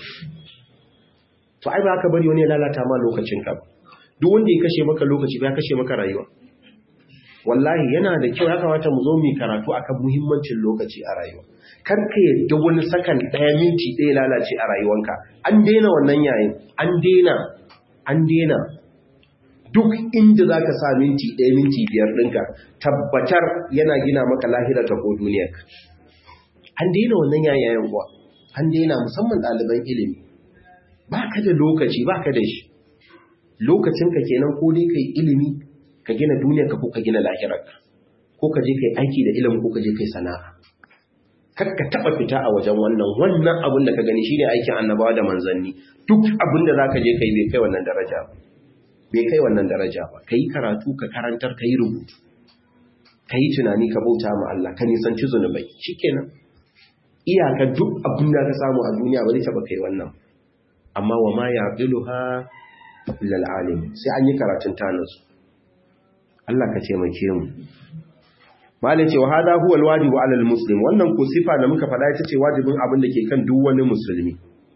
to ai ba ka bari wani ya lalata ma lokacin ka ba duk wanda ya kashe maka lokaci ba ya kashe maka rayuwa wallahi yana da kyau ya kamata mu zo mu karatu akan muhimmancin lokaci a rayuwa kar ka yadda wani sakan ɗaya minti ɗaya lalace a rayuwanka an daina wannan yayin an daina an daina duk inda za ka sa minti ɗaya minti biyar ɗinka tabbatar yana gina maka lahira ta ko duniya an daina wannan yayin kuwa an daina musamman ɗaliban ilimi ba ka da lokaci ba ka da shi lokacinka kenan ko dai kai ilimi ka gina duniyarka ko ka gina lahirarka ko ka je kai aiki da ilimin ko ka je kai sana'a kar ka taba fita a wajen wannan wannan abin da ka gani shine aikin annabawa da manzanni duk abin da zaka je kai bai kai wannan daraja ba bai kai wannan daraja ba kai karatu ka karantar kai rubutu kai tunani ka bauta ma Allah ka nisanci zunubai shikenan iyaka duk abin da ka samu a duniya ba zai taba kai wannan amma wa ma yaqiluha illa alim sai an yi karatun tanasu Allah ka taimake mu malai ce wa hada huwa alwajibu ala almuslim wannan ko sifa da muka faɗa ita ce wajibin abin da ke kan duk wani musulmi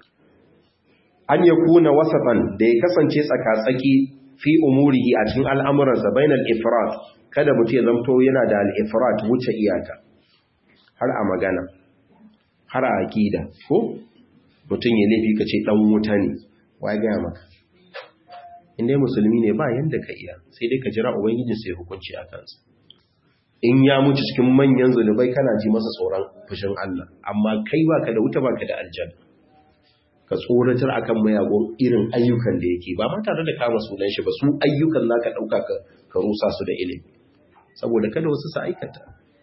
an yakuna wasatan da ya kasance tsaka-tsaki fi umurihi a cikin al'amuransa bainal ifrat kada mutum ya zamto yana da al-ifrat wuce iyaka har a magana har a aqida ko mutum ya laifi ka ce dan wuta ne wai ga maka inda musulmi ne ba yanda ka iya sai dai ka jira ubangijin sai hukunci a kansa in ya mutu cikin manyan zulubai kana ji masa tsoron fushin Allah amma kai baka da wuta baka da aljanna ka tsoratar akan mayagon irin ayyukan da yake ba ma tare da kama sunan shi ba su ayyukan zaka dauka ka ka rusa su da ilimi saboda kada wasu su aikata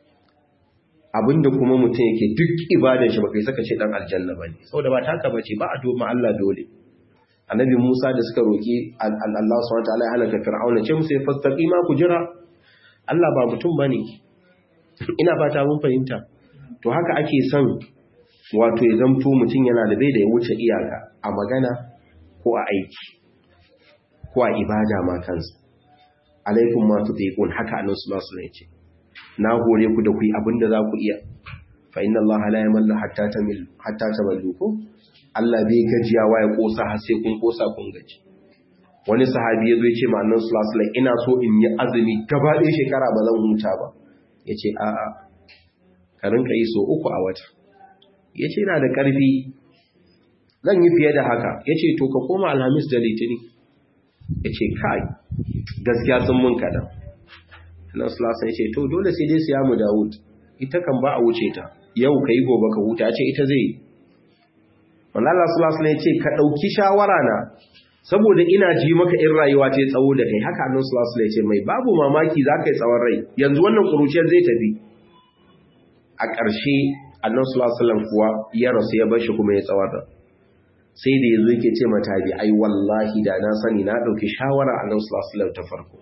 abinda kuma mutum yake duk ibadar shi baka saka ce dan aljanna bane saboda ba taka bace ba a doma Allah dole annabi Musa da suka roki Allah subhanahu wa ta'ala ya halaka fir'auna ce musu fastaqima ku jira Allah ba mutum bane ina fata mun fahimta to haka ake son wato ya zamto mutum yana da bai da ya wuce iyaka a magana ko a aiki ko a ibada ma kansa alaikum ma tutiqun haka annabi sallallahu alaihi wasallam ce na hore ku da ku yi abinda za ku iya fa inna allaha la yamallu hatta tamil hatta tamallu ko Allah bai gajiyawa ya kosa har sai kun kosa kun gaji wani sahabi yazo ya ce ma annabi sallallahu alaihi wasallam ina so in yi azumi gaba ɗaya shekara ba zan huta ba yace a'a ka rinka yi so uku a wata ya ce na da ƙarfi zan yi fiye da haka ya ce to ka koma alhamis da litini ya ce kai gaskiya sun mun kaɗan nan sulasa ya ce to dole sai dai siya mu dawud ita kan ba a wuce ta yau ka yi gobe ka huta ce ita zai manala sulasa ya ce ka ɗauki shawara na saboda ina ji maka in rayuwa ce tsawo da kai haka annan sulasa ya ce mai babu mamaki za ka yi tsawon rai yanzu wannan ƙuruciyar zai tafi a ƙarshe annan sulasulan kuwa ya rasu ya bashi kuma ya tsawar sai da yanzu yake ce mata bi ai wallahi da na sani na ɗauki shawara annan sulasulan ta farko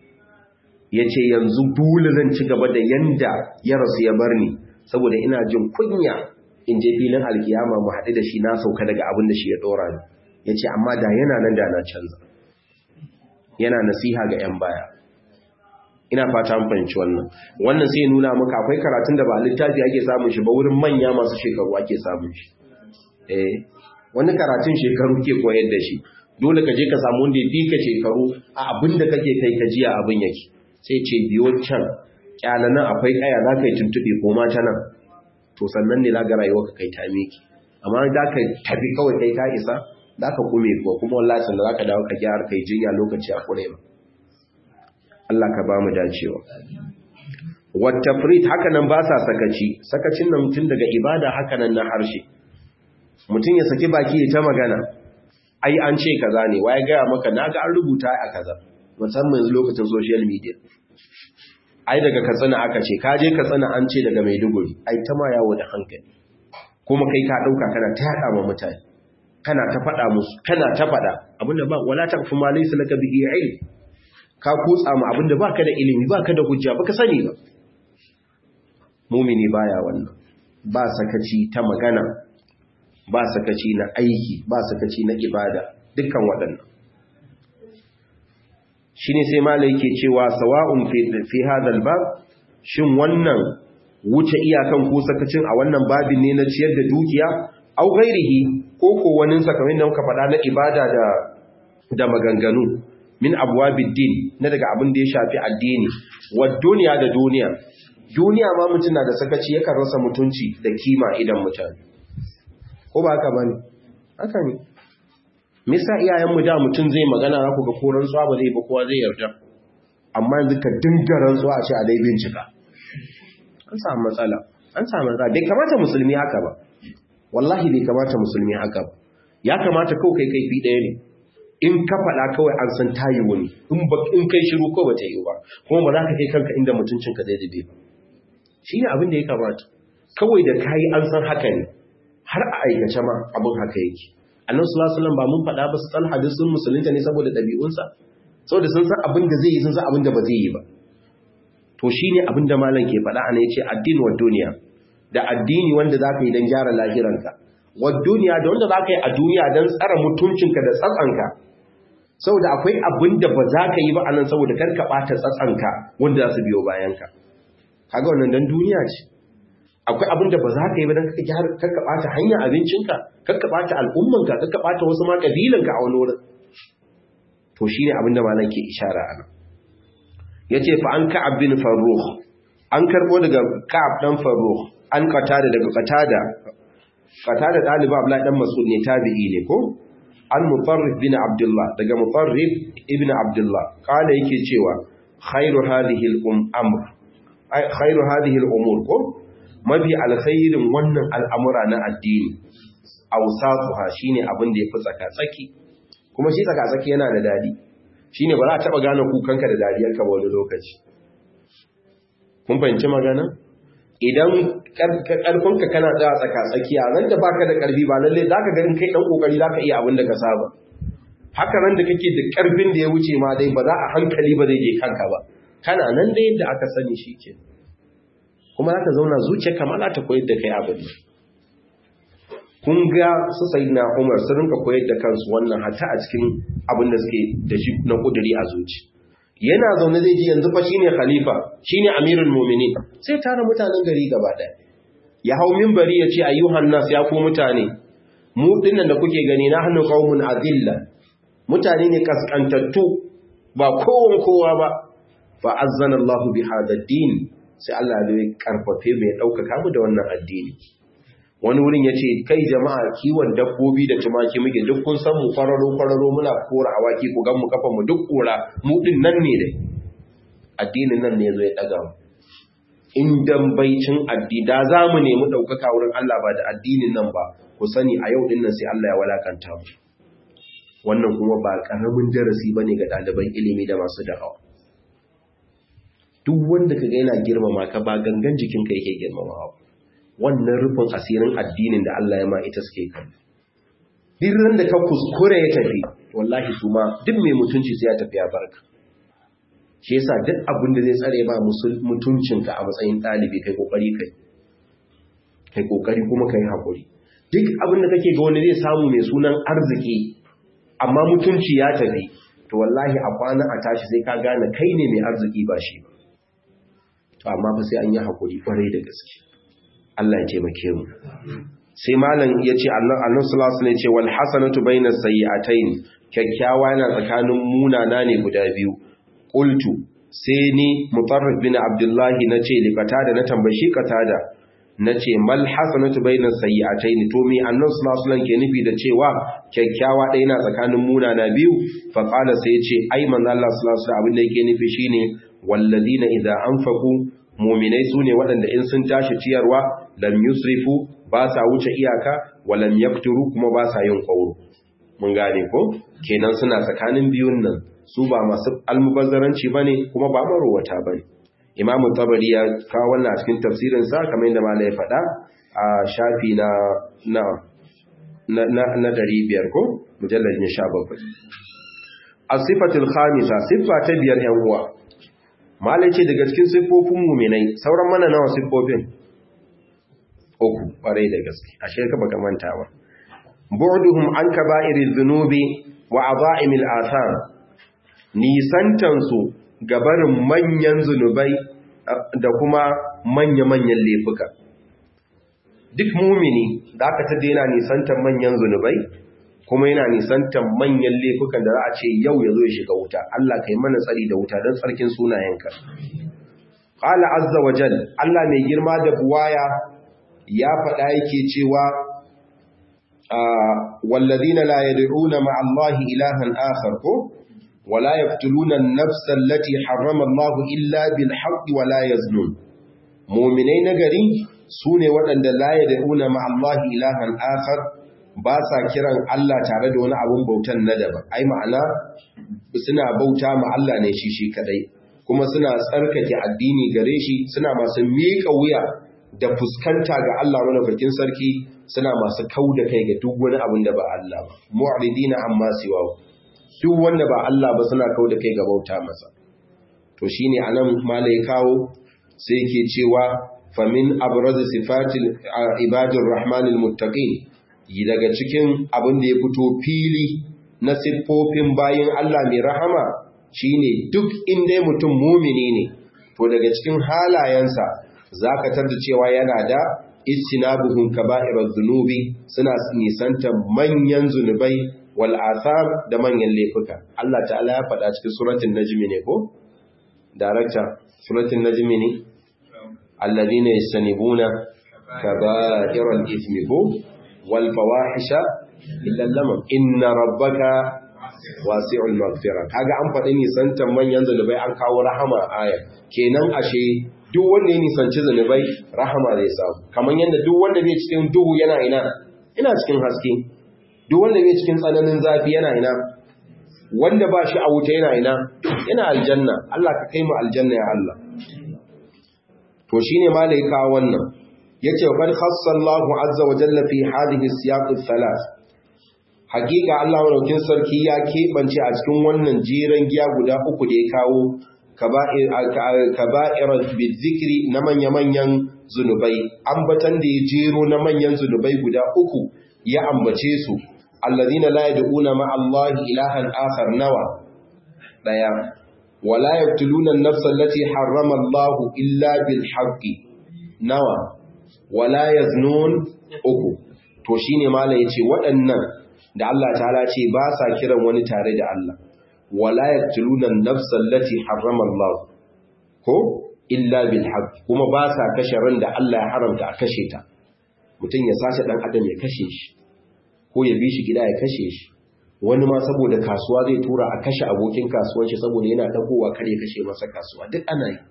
ya ce yanzu dole zan ci gaba da yanda ya rasu ya bar ni saboda ina jin kunya in je filin alkiyama mu haɗu da shi na sauka daga abin da shi ya ɗora ni ya ce amma da yana nan da na canza yana nasiha ga 'yan baya ina fata an fahimci wannan wannan sai nuna maka akwai karatun da ba littafi ake samun shi ba wurin manya masu shekaru ake samun shi eh wani karatun shekaru ke koyar da shi dole ka je ka samu wanda ya fi ka shekaru a abin da kake kai ka jiya abin yake sai ce biyo can kyalanan akwai kaya za ka yi tuntuɓe ko ma ta nan to sannan ne za ga rayuwa ka kai ta miki amma za ka tafi kawai kai ka isa za ka kume kuwa kuma wallahi sannan za ka dawo ka gyara kai jinya lokaci a kure ba Allah ka ba mu dacewa. Wattafrit haka nan ba sa sakaci, sakacin nan tun daga ibada haka nan na harshe. Mutum ya saki baki ya ta magana, ai an ce kaza ne, waye gaya maka na ga an rubuta a kaza, musamman yanzu lokacin social media. Ai daga katsina aka ce, ka je katsina an ce daga Maiduguri, ai ta ma yawo da hankali. Kuma kai ka ɗauka kana ta yaɗa ma mutane, kana ta faɗa musu, kana ta faɗa, abinda ba, wala ta fi ma laisa laka bihi ilm. ka kutsa mu abinda baka da ilimi baka da hujja baka sani ba mumini baya wannan ba sakaci ta magana ba sakaci na aiki ba sakaci na ibada dukkan waɗannan shine sai malai yake cewa sawa'un fi fi hadal bab shin wannan wuce iyakan ko sakacin a wannan babin ne na ciyar da dukiya au ghairihi ko ko wani sakamakon da muka faɗa na ibada da da maganganu min abwabid din na daga abin da ya shafi addini wa duniya da duniya duniya ma mutum na da sakaci yakan rasa mutunci da kima idan mutane ko ba haka bane haka ne misa iyayen mu da mutum zai magana za ku ga koran tsuwa ba zai ba kowa zai yarda amma yanzu ka dinga rantsuwa a ce a dai bincika an samu matsala an samu matsala bai kamata musulmi haka ba wallahi bai kamata musulmi haka ba ya kamata kawai kai kai fi ɗaya ne in ka faɗa kawai an san tayi wani in kai shiru ko ba ta yi ba kuma ba za ka kai kanka inda mutuncinka zai dabe ba shi ne abin da ya kamata kawai da kayi an san haka ne har a aikace ma abin haka yake annan sulasulan ba mun faɗa ba su tsal hadisun musulunta ne saboda ɗabi'unsa saboda sun san abin da zai yi sun san abin da ba zai yi ba to shi ne abin da malam ke faɗa ana ya ce addini wa duniya da addini wanda za ka yi don gyara lahiranka wa duniya da wanda za ka yi a duniya don tsara mutuncinka da tsatsanka saboda akwai abin da ba za ka yi ba a nan saboda kar ka ɓata tsatsanka wanda za su biyo bayanka kaga wannan dan duniya ce akwai abin da ba za ka yi ba dan kaka gyara kakka bata hanya abincinka kakka bata al'ummanka kakka bata wasu ma kabilanka a wani wurin to shine abin da malam ke ishara ana yace fa an ka'ab bin farruh an karbo daga ka'ab dan farruh an qatada daga qatada qatada dalibi abdullahi dan mas'ud ne tabi'i ne ko an mutarrif bin abdullah daga mutarrif ibn abdullah kala yake cewa khairu hadhihi al-amr khairu hadhihi al-umur ko mafi alkhairin wannan al'amura na addini awsatuha shine abin da yafi tsaka tsaki kuma shi tsaka tsaki yana da dadi shine ba za a taba gane kukanka da dariyarka ba wani lokaci kun fahimci magana idan karfinka kana tsaya tsaka tsakiya ran da baka da karfi ba lalle zaka ga in kai dan kokari zaka iya abin da ka saba haka ran da kake da karfin da ya wuce ma dai ba za a hankali ba zai je kanka ba kana nan da yadda aka sani shike kuma zaka zauna zuciya kamar ta koyar da kai abin kun ga su sayyidina Umar sun rinka koyar da kansu wannan hatta a cikin abin da suke da shi na kuduri a zuci yana zaune zai ji yanzu fa shine khalifa shine amirul mu'minin sai tara mutanen gari gaba daya ya hau minbari ya ce ayyuhan nas ya ku mutane mu dinnan da kuke gani na hannu qaumun azilla mutane ne kaskantattu ba kowan kowa ba fa azzana Allah bi hada din sai Allah ya karfafe mai daukaka mu da wannan addini wani wurin ya ce kai jama'a kiwon dabbobi da tumaki muke duk kun san mu kwararo kwararo muna kora awaki ku gan mu kafa mu duk kora mu din nan ne dai addinin nan ne zo ya daga mu in dan baicin addini da za mu nemi ɗaukaka wurin Allah ba da addinin nan ba ku sani a yau din nan sai Allah ya walakanta mu wannan kuma ba karamin darasi bane ga ɗaliban ilimi da masu da'awa duk wanda kaga yana girmama ka ba gangan jikinka yake girmamawa wannan rufin asirin addinin da Allah ya ma ita suke kan dirran da ka kuskure ya tafi wallahi su ma duk mai mutunci sai ya tafi ya barka shi yasa duk abin da zai tsare ba mutuncinka a matsayin ɗalibi kai kokari kai kai kokari kuma kai hakuri duk abin da kake ga wani zai samu mai sunan arziki amma mutunci ya tafi to wallahi a kwana a tashi sai ka gane kai ne mai arziki ba shi ba to amma fa sai an yi hakuri kwarai da gaske Allah ya taimake mu sai malam ya ce annabi sallallahu alaihi ce wal hasanatu bainas sayyi'atayn kyakkyawa yana tsakanin munana ne guda biyu qultu sai ni mutarrif bin abdullahi nace li qatada na tambashi qatada nace mal hasanatu bainas sayyi'atayn to me annabi sallallahu alaihi ke nufi da cewa kyakkyawa ɗaya yana tsakanin munana biyu fa qala sai ya ce ai manzo Allah sallallahu alaihi abin da yake nufi shine walladina idza anfaqu muminai su ne waɗanda in sun tashi ciyarwa lam yusrifu ba sa wuce iyaka wa lam yakturu kuma ba sa yin ƙauro mun gane ko kenan suna tsakanin biyun nan su ba masu almubazzaranci bane kuma ba marowata bane imamu tabari ya kawo wannan a cikin tafsirin sa kamar yadda malai ya faɗa a shafi na na na na, na 500 ko mujallad ne 17 as-sifatul khamisa siffa ta biyar yan uwa malai ce daga cikin siffofin muminai sauran mana nawa siffofin uku ƙwarai da gaske a shirka baka manta ba bu'duhum an kaba'iriz zunubi wa aza'imil athar nisantan su gabarin manyan zunubai da kuma manya-manyan laifuka duk mumini da aka ta daina nisantan manyan zunubai kuma yana nisantan manyan laifukan da za a ce yau ya zo ya shiga wuta Allah kai mana tsari da wuta don tsarkin sunayenka qala azza wa jal Allah mai girma da buwaya ya faɗa yake cewa walladhina la yad'una ma'a Allahi ilahan akhar ko wala yaqtuluna an-nafsa allati harrama Allah illa bil haqqi wala yaznun mu'minai nagari sune waɗanda la yad'una ma'a Allahi ilahan akhar ba sa kiran Allah tare da wani abun bautan na daban ai ma'ana suna bauta ma Allah ne shi shi kadai kuma suna tsarkake addini gare shi suna masu miƙa wuya da fuskanta ga Allah madaukakin sarki suna masu kauda kai ga duk wani abun da ba Allah ba mu'ridina amma siwa duk wanda ba Allah ba suna kauda kai ga bauta masa to shine anan malai kawo sai yake cewa famin abraz sifatil ibadir rahmanil muttaqin daga cikin abin da ya fito fili na siffofin bayin Allah mai rahama shine duk inda mutum mumini ne to daga cikin halayensa zaka tarda cewa yana da istinabuhum kaba'irudh dhunubi suna nisantar manyan zunubai wal athar da manyan laifuka Allah ta'ala ya faɗa cikin suratul najmi ne ko director suratul najmi ne alladhina yastanibuna kaba'iral ithmi ko wal fawahisha illa lamam inna rabbaka wasi'ul maghfira kaga an faɗi nisantar manyan zunubai an kawo rahama aya kenan ashe duk wanda ya nisanci zunubai rahama zai samu kamar yadda duk wanda bai cikin duhu yana ina ina cikin haske duk wanda bai cikin tsananin zafi yana ina wanda ba shi a wuta yana ina yana aljanna Allah ka kai mu aljanna ya Allah to shine malaika wannan yace qad khassallahu azza wa jalla fi hadhihi siyaq thalath hakika Allah madaukin sarki ya keɓance a cikin wannan jiran giya guda uku da ya kawo kaba'ir bizikri na manya-manyan zunubai ambatan da ya jero na manyan zunubai guda uku ya ambace su allazina la yad'una ma Allah ilahan akhar nawa daya wala yaqtuluna an-nafs allati harrama Allah illa bil haqqi nawa wala yaznun uku to shine malai yace waɗannan da Allah ta'ala ce ba sa kiran wani tare da Allah wala yaqtuluna an-nafs allati harrama Allah ko illa bil haqq kuma ba sa kashe ran da Allah ya haramta a kashe ta mutum ya sace dan adam ya kashe shi ko ya bi shi gida ya kashe shi wani ma saboda kasuwa zai tura a kashe abokin kasuwan shi saboda yana dagowa kar ya kashe masa kasuwa duk ana yi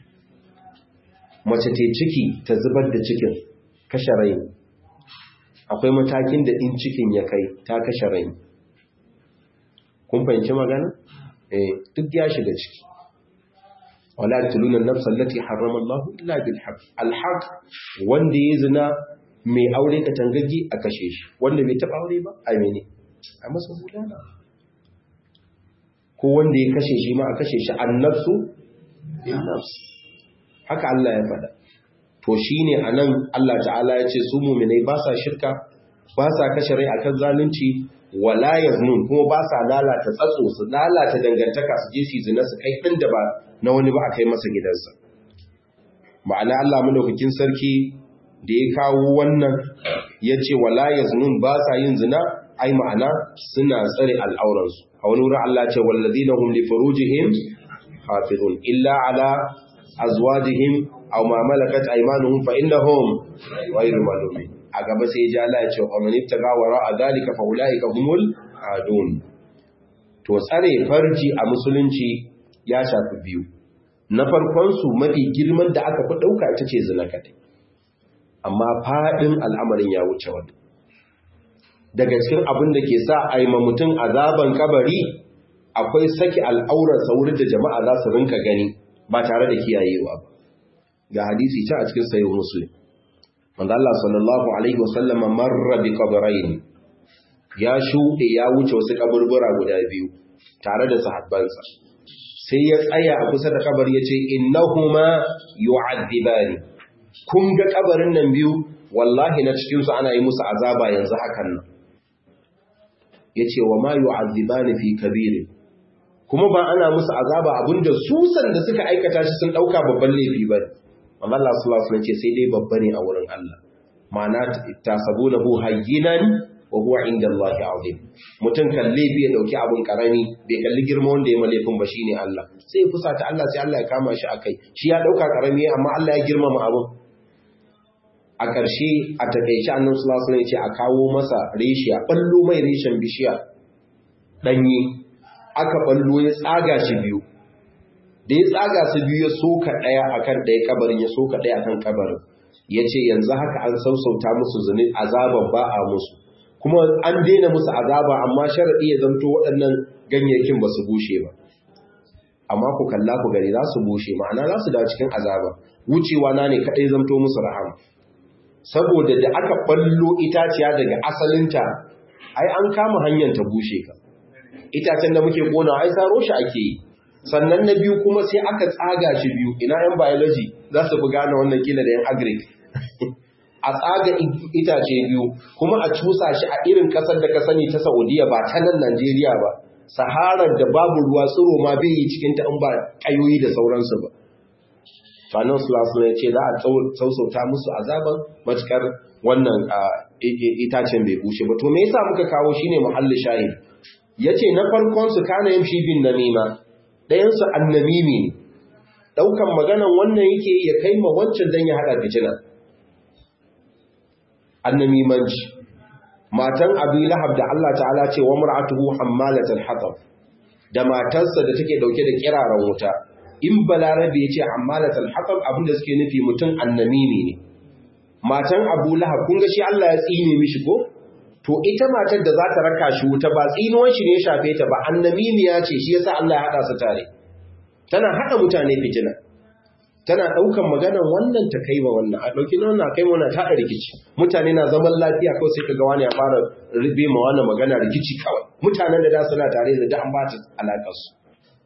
mace ta ciki ta zubar da cikin kashe rai akwai matakin da in cikin ya kai ta kashe rai kun fahimci magana eh duk ya shiga ciki wala tuluna nafsa allati harrama Allah illa bil haqq al haqq wanda ya zina mai aure ka tangaggi a kashe shi wanda bai taba aure ba a mene a masa bulala ko wanda ya kashe shi ma a kashe shi annafsu bin nafs haka Allah ya faɗa to shine anan Allah ta'ala ya ce su mu'minai ba sa shirka ba sa kashe rai akan zalunci wala yaznun kuma ba sa lalata tsatso su lalata dangantaka su je su zina su kai din da ba na wani ba a kai masa gidansa ma'ana Allah madaukakin sarki da ya kawo wannan ya ce wala yaznun ba sa yin zina ai ma'ana suna tsare al'auransu a wani wurin Allah ce wallazina hum li furujihim hafizun illa ala azwajihim aw ma malakat aymanuhum fa innahum ghayru malumin a gaba sai ja Allah ya ce wa man ittaqa wara zalika fa ulaika humul adun to tsare farji a musulunci ya shafi biyu na farkon su mafi girman da aka fi dauka ita ce zina kadai amma fadin al'amarin ya wuce wani daga cikin abin da ke sa a yi mutum azaban kabari akwai saki al'aurarsa wurin da jama'a za su rinka gani ba tare da kiyayewa ba ga hadisi ta a cikin sayin musulun wanda Allah sallallahu Alaihi wasallam marra bi kabarain ya shuɗe ya wuce wasu kaburbura guda biyu tare da sahabbansa sai ya tsaya a kusa da kabar ya ce innahuma yu'adhibani kun ga kabarin nan biyu wallahi na cikinsu ana yi musu azaba yanzu hakan nan ya ce wa ma yu'adhibani fi kabiri kuma ba ana musu azaba abinda su da suka aikata shi sun dauka babban laifi ba amma Allah sallallahu alaihi ce sai dai babba ne a wurin Allah ma'ana tasabunahu hayyinan wa huwa inda Allah azim mutum kan laifi ya dauki abun karami bai kalli girma wanda ya malefin ba shine Allah sai ya fusata Allah sai Allah ya kama shi akai shi ya dauka karami amma Allah ya girmama abun a ƙarshe a taƙaice annan sulasun ya ce a kawo masa reshiya ɓallo mai reshen bishiya ɗanye aka ɓallo ya tsaga shi biyu da ya tsaga su biyu ya soka ɗaya a kan ɗaya kabarin ya soka ɗaya a kan kabarin ya ce yanzu haka an sausauta musu zunin azaban ba a musu kuma an daina musu azaba amma sharaɗi ya zamto waɗannan ganyayyakin ba su bushe ba amma ku kalla ku gari za su bushe ma'ana za su dawo cikin azaba wucewa na ne kaɗai zamto musu rahama saboda da aka ballo itaciya daga asalinta ai an kama hanyar ta bushe ka itacen da muke kona ai saro shi ake yi sannan na biyu kuma sai aka tsaga shi biyu ina yan biology za su fi gane wannan kila da yan agric a tsaga itace biyu kuma a cusa shi a irin kasar da ka sani ta saudiya ba ta nan najeriya ba saharar da babu ruwa tsiro ma bai yi cikin ta in ba kayoyi da sauransu ba to annabi sallallahu alaihi ya ce za a sausauta musu azaban matukar wannan itacen bai bushe ba to me yasa muka kawo shine muhalli shahid yace na farkon su kana yamshi bin namima dayan su annamimi ne daukan maganan wannan yake ya kai ma wancan dan ya hada fitina annamimanci matan abu lahab da Allah ta'ala ce wa mar'atuhu hammalatul hatab da matarsa da take dauke da kiraran wuta in balarabe ya ce hammalatul hatab abinda suke nufi mutum annamimi ne matan abu lahab kun ga shi Allah ya tsine mishi ko to ita matar da za ta raka shi wuta ba tsinuwan shi ne ya shafe ta ba annamimiya ce shi yasa Allah ya hada su tare tana hada mutane fitina tana daukan maganan wannan ta kai wa wannan a dauki na wannan kai wannan ta da rikici mutane na zaman lafiya kawai sai kaga wani ya fara ribe ma wannan magana rikici kawai mutanen da da suna tare da an bata alakar su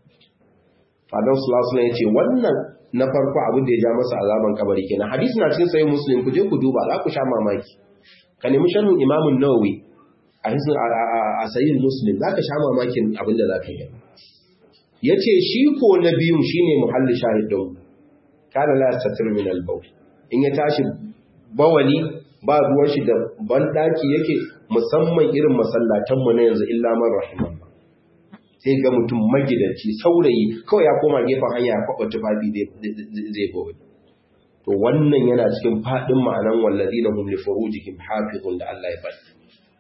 Fadar Sulasulan ya ce wannan na farko abin da ya ja masa azaban kabari kenan hadisi na cikin sayin muslim ku je ku duba za ku sha mamaki ka nemi sharhin imamun nawawi a hisin a sayin muslim za ka sha mamakin abin da za ka yi ya ce shi ko na biyun shi ne muhalli shahidun kada la tatir min albau in ya tashi bawali ba ruwan shi da banɗaki yake musamman irin masallatanmu na yanzu illa man rahiman sai ga mutum magidanci saurayi kawai ya koma gefen hanya ya kwaɓa tufafi zai gobe to wannan yana cikin faɗin ma'anan wallazi na hum li furujihim hafizun da Allah ya faɗi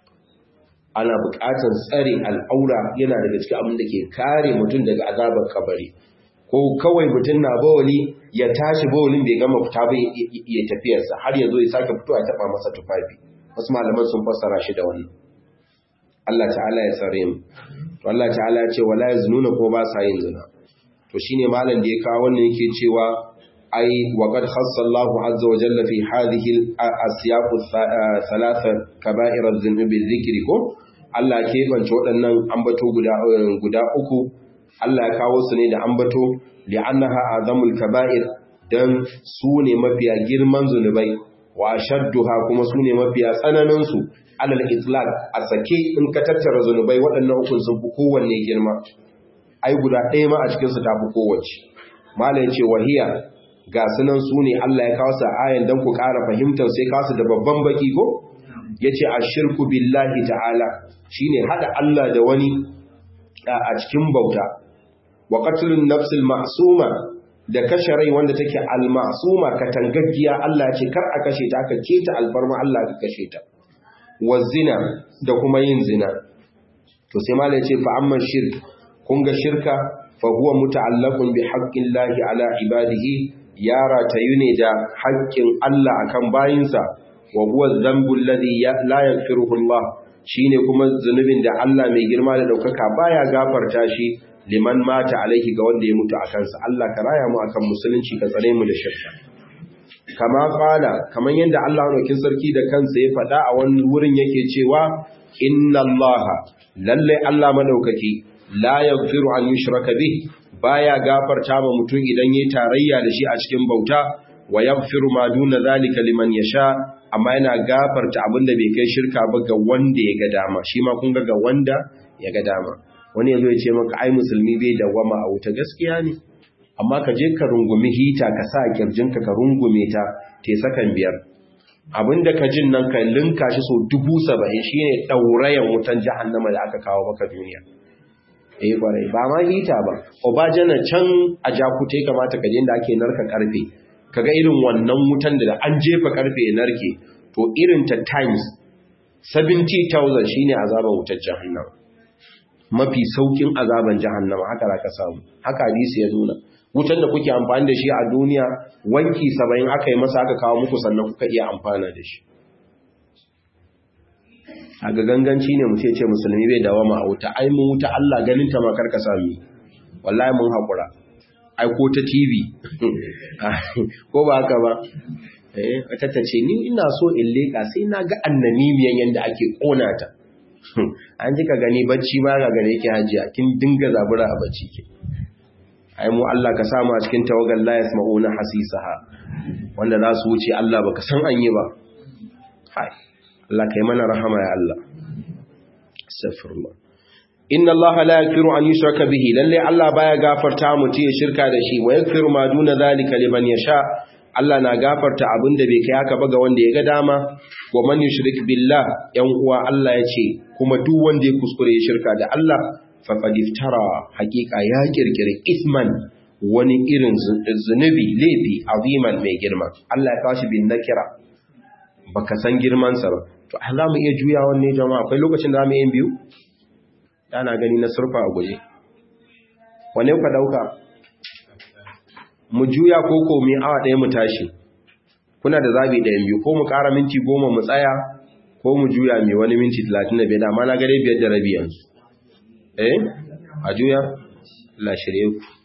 ana buƙatar tsare al'aura yana daga cikin abin da ke kare mutum daga azabar kabari ko kawai mutum na bawali ya tashi bawalin bai gama fita ba ya tafiyarsa har ya zo ya sake fitowa ya taɓa masa tufafi wasu malaman sun fassara shi da wannan Allah ta'ala ya tsare mu to Allah ta'ala ya ce wala yaznuna ko ba sa yin zina to shine malam da ya kawo wannan yake cewa ai wa qad khassa Allahu azza wa jalla fi hadhihi al-asyaq thalatha kaba'ir adh-dhunub dhikri ko Allah ke bance waɗannan ambato guda guda uku Allah ya kawo su ne da ambato li'annaha azamul kaba'ir dan su ne mafiya girman zunubai wa shadduha kuma su ne mafiya tsananin su alal itlaq a sake in ka tattara zunubai waɗannan hukun sun fi kowanne girma ai guda ɗaya ma a cikin su tafi kowace mala yace wahiya ga sunan su ne Allah ya kawo sa ayan dan ku ƙara fahimtar sai kawo su da babban baki ko yace ashirku billahi ta'ala shine hada Allah da wani a cikin bauta wa qatlun nafsil ma'suma da kashe rai wanda take al-ma'suma katangaggiya Allah ce kar a kashe ta aka keta alfarma Allah ka kashe ta wa zina da kuma yin zina to sai malai ce fa amma shirk kun ga shirka fa huwa muta'allaqun bi haqqillahi ala ibadihi ya ratayu ne da haƙƙin Allah akan bayinsa wa huwa dhanbu alladhi la yaghfiruhu Allah shine kuma zunubin da Allah mai girma da daukaka baya gafarta shi liman mata alaihi ga wanda ya mutu a kansa Allah ka raya mu akan musulunci ka tsare mu da shirka kama fala kaman yadda Allah rokin sarki da kansa ya faɗa a wani wurin yake cewa inna Allah lalle Allah madaukaki la yaghfiru an yushraka bih baya gafarta ma mutum idan yayi tarayya da shi a cikin bauta wa yaghfiru ma duna zalika liman yasha amma yana gafarta abinda bai kai shirka ba ga wanda ya ga dama shi ma kun ga ga wanda ya ga dama wani yazo ya ce maka ai musulmi bai dawama a wuta gaskiya ne amma ka je ka rungumi hita ka sa kirjinka ka rungume ta te sakan biyar abinda ka jin nan ka linka shi so dubu saba'in shine ɗaurayen wutan jahannama da aka kawo maka duniya eh kwarai ba ma hita ba obajana can a jakute kamata ka je da ake narka karfe kaga irin wannan wutan da an jefa karfe ya narke to irin ta times 70000 shine azaban wutar jahannama mafi saukin azaban jahannama haka zaka samu haka hadisi ya nuna wutan da kuke amfani da shi a duniya wanki 70 aka yi masa aka kawo muku sannan kuka iya amfana da shi a ga ganganci ne mutum ce musulmi bai dawama a wuta ai mun wuta Allah ganin ta ma karka sami wallahi mun hakura ai ko ta TV ko ba haka ba eh ta tace ni ina so in leka sai na ga annanimiyan yanda ake kona ta an ji ka gani bacci ma ga gare ki hajiya kin dinga zabura a bacci ke ai mu Allah ka samu a cikin tawagal la yasma'una hasisaha wanda za su wuce Allah baka san an yi ba hai Allah kai mana rahama ya Allah astaghfirullah inna allaha la yaghfiru an yushraka bihi lalle Allah baya gafarta mutum ya shirka da shi wa yaghfiru ma duna zalika liman yasha Allah na gafarta abinda bai kai haka ba ga wanda ya ga dama wa man yushrik billah yan uwa Allah ya ce kuma duk wanda ya kuskure ya shirka da Allah faqad iftara haqiqa ya kirkiri isman wani irin zunubi laifi aziman mai girma Allah ya kawo bin nakira baka san girman sa ba to za mu iya juya wanne jama'a akwai lokacin da za mu yin biyu yana gani na surfa a guje wane ka dauka mu juya ko ko mu awa ɗaya mu tashi kuna da zabi ɗayan biyu ko mu ƙara minti goma mu tsaya ko mu juya mai wani minti talatin da biyar amma na gare biyar da rabi yanzu eh a juya la shirye ku